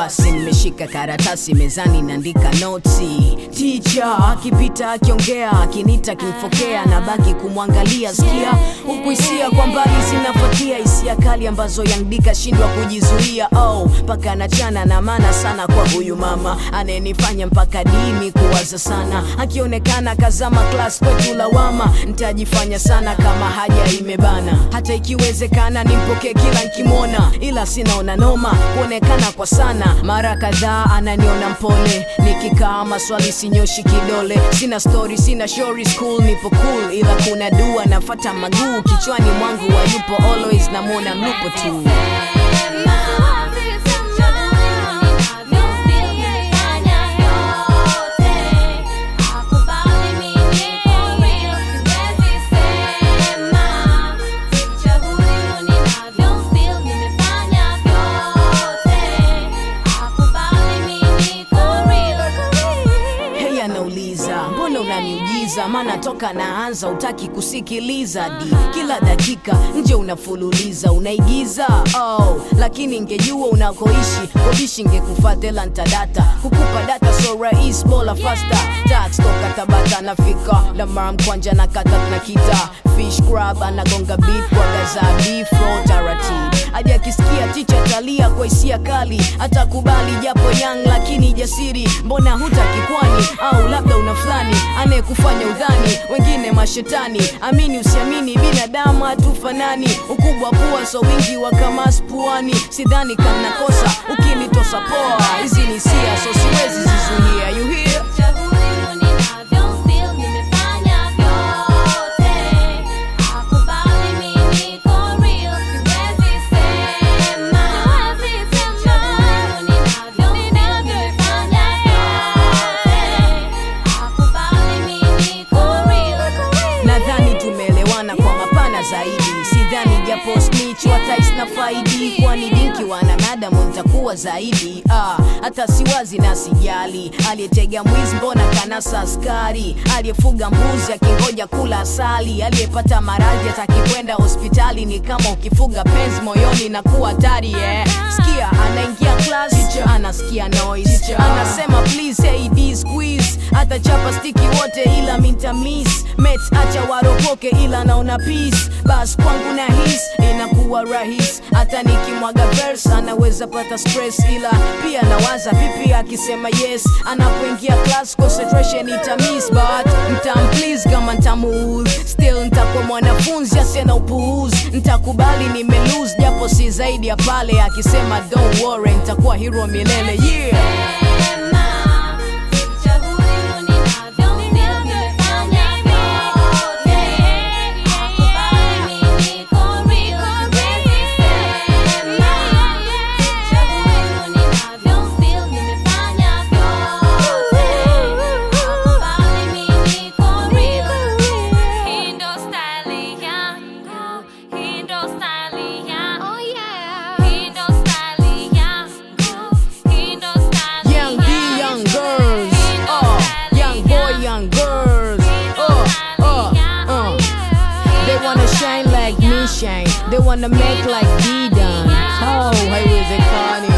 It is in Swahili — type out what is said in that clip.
basi nimeshika karatasi mezani naandika noti ticha akipita akiongea akinita akimfokea na baki kumwangalia sikia huku hisia kwa mbali zinafuatia hisia kali ambazo yandika shindwa kujizuia oh mpaka anachana na maana sana kwa huyu mama anayenifanya mpaka dimi kuwaza sana akionekana kazama klas kwetu lawama ntajifanya sana kama haja imebana hata ikiwezekana nimpokee kila nkimwona ila sinaona noma kuonekana kwa sana mara kadhaa ananiona mpole nikikaa maswali sinyoshi kidole sina story sina shori school nipo cool ila kuna dua nafata maguu kichwani mwangu wayupo always namwona mlupo tu Hey, anauliza mbona unaniujiza maana toka naanza utaki kusikiliza di kila dakika nje unafululiza unaigiza oh, lakini ngejua unakoishi kobishi ngekufatela ntadata kukupa data so rahis bola fasta tax toka tabata nafika lamara mkwanja na kata na kita fish crab anagonga beat kwa gazabi fro taratibu hadi akisikia ticha talia kwa hisia kali atakubali japo yang lakini jasiri mbona hutaki kwani au labda una fulani anayekufanya udhani wengine mashetani amini usiamini binadamu hatufanani ukubwa pua so wingi wa kamas puani sidhani kanakosa ukinitosa poa hizi ni sia so siwezi zizuia you hear nadhani tumeelewana kwa mapana zaidi sidhani japo snitch watais na faidi kwani dinki wananadamu ntakuwa zaidi ah, hata siwazi na sijali aliyetega mwizi mbona kanasa askari aliyefuga mbuzi akingoja kula asali aliyepata maradhi atakikwenda hospitali ni kama ukifuga penzi moyoni na kuwa hatari yeah. sikia anaingia class anasikia noise anasema please AD squeeze hata chapa stiki wote ila mintamis met acha waropoke ila naona peace bas kwangu na his inakuwa rahis hata nikimwaga verse anaweza pata stress ila pia nawaza vipi akisema yes anapoingia class concentration itamis but ntamplease kama ntamuudh still ntakuwa mwanafunzi asiye upuuzi ntakubali nimelose japo si zaidi ya pale akisema don't worry ntakuwa hero milele yeah Young D, young girls. Oh, young boy, young girls. Oh, oh, uh. They wanna shine like me shine. They wanna make like D done. Oh, haiwezekani.